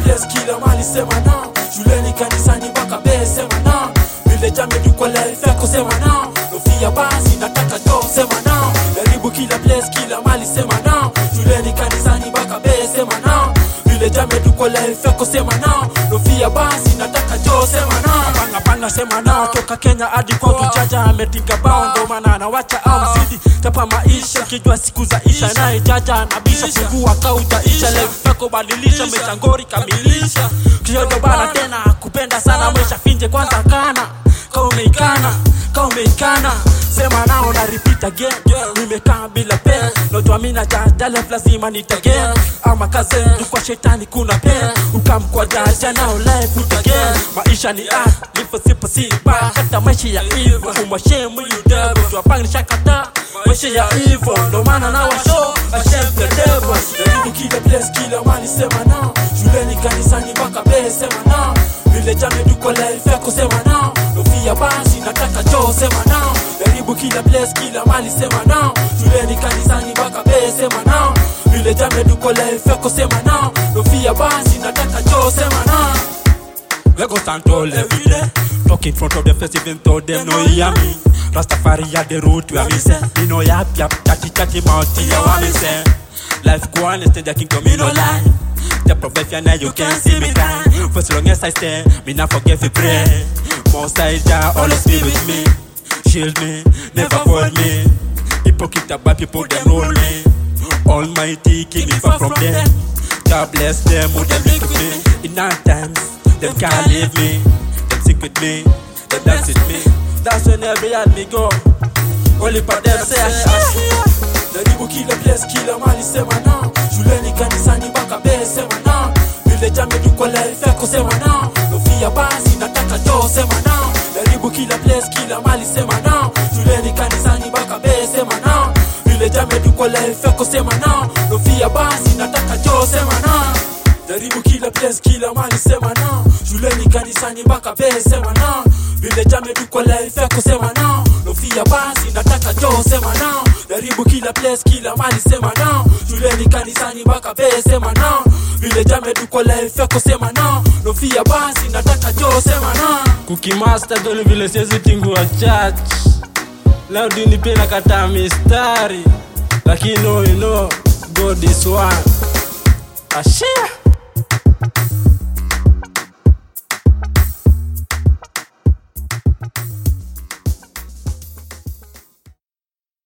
place kila mali sema na shuleni kanisani mpaka be sema na vile jamedi kwa life yako sema na nofia basi nataka jo sema na jaribu kila place kila mali sema na shuleni kanisani mpaka be sema na vile jamedi kwa life yako sema na nofia basi nataka jo sema na panga panga sema na toka Kenya hadi kwa tujaja ametinga bao ndo maana anawacha au zidi tapa maisha kijua siku za isha naye jaja anabisha fungua kautaisha life yako badilisha mechangori kamilisha kiodo bana tena kupenda sana mwesha finje kwanza kana kaumeikana kaumeikana sema nao na repeat again nimekaa bila pen notwamina jaja life lazima nitagen ama kaze kwa shetani kuna pen ukamkwa jaja nao life utagen maisha ni art live sipo sipa hata maisha ya hivyo umwashemu yudebo twapangni shakata maisha ya hivyo ndo maana na washo ashem the devil jaribu kila place kila mali sema na shuleni kanisani mpaka be sema na vile jame tuko life yako sema na nofia basi nataka jo sema na jaribu kila place kila mali sema na shuleni kanisani mpaka be sema na vile jame tuko life yako sema na nofia basi nataka jo sema na We go stand tall every day. Talk in front of the face even though them no hear me. Rastafari at the root where me say. Me no yap yap, chatty chatty mouth, ya what me say. Life go on, instead the kingdom me no lie. The profession now you can see me cry. For so long as I stay, me not forget to pray. Most I Jah always be with me. Shield me, never fold me. Hypocrite about people them roll me. Almighty keep me far from them. God bless them who them live with me. In hard times, them can't leave me. Them sick with me, them dance with me. That's when every yard me go. Only for them say I jaribu kila place kila mali sema na shuleni kanisani mpaka be sema na vile jamedi kwa life yako sema na nofia basi nataka jo sema na jaribu kila place kila mali sema na shuleni kanisani mpaka be sema na vile jamedi kwa life yako sema na nofia basi nataka jo sema na jaribu kila place kila mali sema na shuleni kanisani mpaka be sema na vile jamedi kwa life yako sema na nofia basi nataka jo sema na jaribu kila place kila mali sema na shuleni kanisani mpaka be sema na vile jamedi kwa life yako sema na nofia basi nataka jo sema na kukimaster doni vile siwezi tingua church leo dini pia nakataa mistari lakini no, you know, God is one ashia